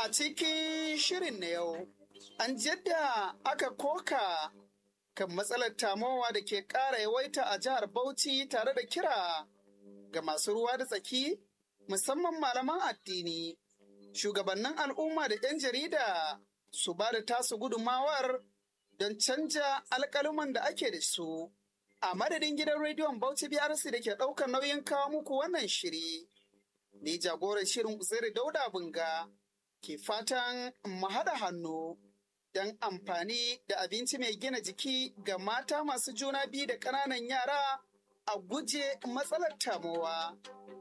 A cikin shirin na yau, an yadda aka koka kan matsalar tamowa da ke ƙara yawaita a jihar Bauchi tare da kira ga masu ruwa da tsaki, musamman malaman addini, shugabannin al'umma da 'yan jarida su ba da tasu gudumawar don canja alƙaluman da ake da su. A madadin gidan rediyon Bauchi BRC da ke ɗaukar nauyin kawo muku wannan shiri, ni jagoran shirin Uzairu Dauda Bunga. ke fatan mu haɗa hannu don amfani da abinci mai gina jiki ga mata masu juna biyu da ƙananan yara a guje matsalar tamowa.